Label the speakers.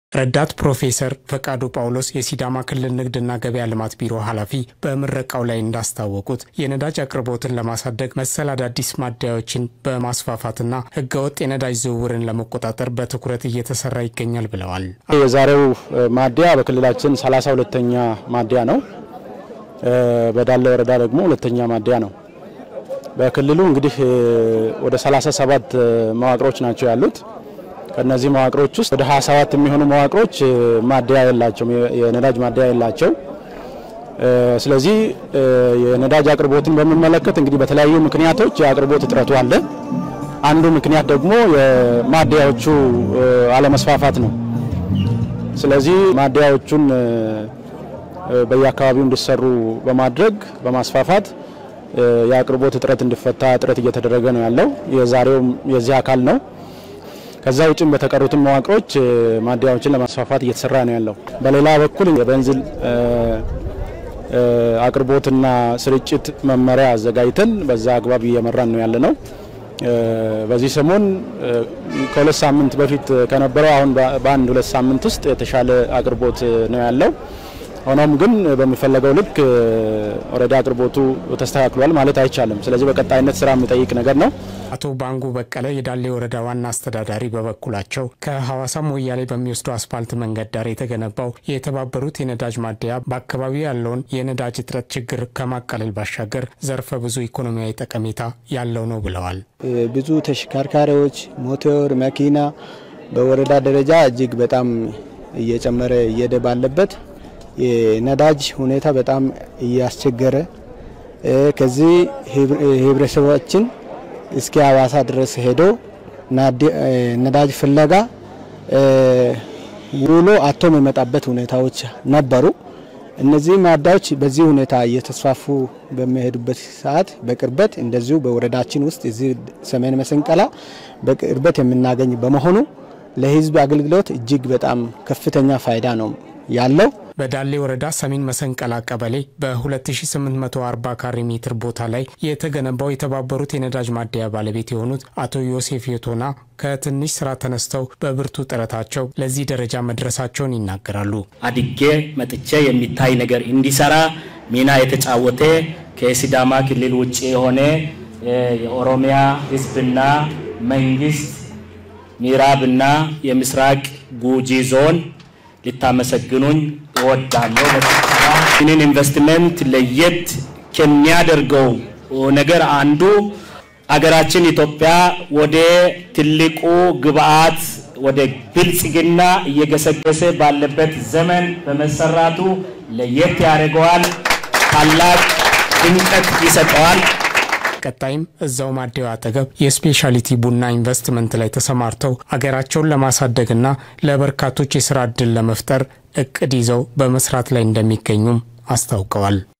Speaker 1: ረዳት ፕሮፌሰር ፈቃዱ ጳውሎስ የሲዳማ ክልል ንግድና ገበያ ልማት ቢሮ ኃላፊ በምረቃው ላይ እንዳስታወቁት የነዳጅ አቅርቦትን ለማሳደግ መሰል አዳዲስ ማደያዎችን በማስፋፋትና ሕገወጥ የነዳጅ ዝውውርን ለመቆጣጠር በትኩረት እየተሰራ ይገኛል ብለዋል።
Speaker 2: የዛሬው ማደያ በክልላችን ሰላሳ ሁለተኛ ማደያ ነው። በዳለ ወረዳ ደግሞ ሁለተኛ ማደያ ነው። በክልሉ እንግዲህ ወደ 37 መዋቅሮች ናቸው ያሉት። ከነዚህ መዋቅሮች ውስጥ ወደ 27 የሚሆኑ መዋቅሮች ማደያ የላቸው የነዳጅ ማደያ የላቸው። ስለዚህ የነዳጅ አቅርቦትን በሚመለከት እንግዲህ በተለያዩ ምክንያቶች የአቅርቦት እጥረቱ አለ። አንዱ ምክንያት ደግሞ የማደያዎቹ አለመስፋፋት ነው። ስለዚህ ማደያዎቹን በየአካባቢው እንዲሰሩ በማድረግ በማስፋፋት የአቅርቦት እጥረት እንዲፈታ ጥረት እየተደረገ ነው ያለው። የዛሬውም የዚህ አካል ነው። ከዛ ውጭም በተቀሩትም መዋቅሮች ማደያዎችን ለማስፋፋት እየተሰራ ነው ያለው። በሌላ በኩል የቤንዚን አቅርቦትና ስርጭት መመሪያ አዘጋጅተን በዛ አግባብ እየመራን ነው ያለ ነው። በዚህ ሰሞን ከሁለት ሳምንት በፊት ከነበረው አሁን በአንድ ሁለት ሳምንት ውስጥ የተሻለ አቅርቦት ነው ያለው። ሆኖም ግን በሚፈለገው ልክ ኦልሬዲ አቅርቦቱ ተስተካክሏል ማለት አይቻልም። ስለዚህ በቀጣይነት ስራ የሚጠይቅ ነገር ነው።
Speaker 1: አቶ ባንጉ በቀለ የዳሌ ወረዳ ዋና አስተዳዳሪ በበኩላቸው ከሐዋሳ ሞያሌ በሚወስዱ አስፋልት መንገድ ዳር የተገነባው የተባበሩት የነዳጅ ማደያ በአካባቢው ያለውን የነዳጅ እጥረት ችግር ከማቃለል ባሻገር ዘርፈ ብዙ ኢኮኖሚያዊ ጠቀሜታ ያለው ነው ብለዋል።
Speaker 3: ብዙ ተሽከርካሪዎች፣ ሞተር፣ መኪና በወረዳ ደረጃ እጅግ በጣም እየጨመረ እየሄደ ባለበት የነዳጅ ሁኔታ በጣም እያስቸገረ ከዚህ ህብረተሰባችን እስከ ሐዋሳ ድረስ ሄዶ ነዳጅ ፍለጋ ውሎ አቶ የሚመጣበት ሁኔታዎች ነበሩ። እነዚህ ማደያዎች በዚህ ሁኔታ እየተስፋፉ በሚሄዱበት ሰዓት በቅርበት እንደዚሁ በወረዳችን ውስጥ እዚህ ሰሜን መሰንቀላ በቅርበት የምናገኝ በመሆኑ ለህዝብ አገልግሎት እጅግ በጣም ከፍተኛ ፋይዳ ነው ያለው።
Speaker 1: በዳሌ ወረዳ ሰሜን መሰንቀላ ቀበሌ በ2840 ካሬ ሜትር ቦታ ላይ የተገነባው የተባበሩት የነዳጅ ማደያ ባለቤት የሆኑት አቶ ዮሴፍ የቶና ከትንሽ ስራ ተነስተው በብርቱ ጥረታቸው ለዚህ ደረጃ መድረሳቸውን ይናገራሉ።
Speaker 4: አድጌ መጥቼ የሚታይ ነገር እንዲሰራ ሚና የተጫወተ ከሲዳማ ክልል ውጭ የሆነ የኦሮሚያ ህዝብና መንግስት ምዕራብና የምስራቅ ጉጂ ዞን ልታመሰግኑኝ እወዳለሁ። ይህንን ኢንቨስትመንት ለየት ከሚያደርገው ነገር አንዱ አገራችን ኢትዮጵያ ወደ ትልቁ ግብአት ወደ ብልጽግና እየገሰገሰ ባለበት ዘመን በመሰራቱ ለየት ያደርገዋል፣ ታላቅ ድምቀት ይሰጠዋል።
Speaker 1: ቀጣይም እዛው ማደያው አጠገብ የስፔሻሊቲ ቡና ኢንቨስትመንት ላይ ተሰማርተው አገራቸውን ለማሳደግና ለበርካቶች የስራ ዕድል ለመፍጠር እቅድ ይዘው በመስራት ላይ እንደሚገኙም አስታውቀዋል።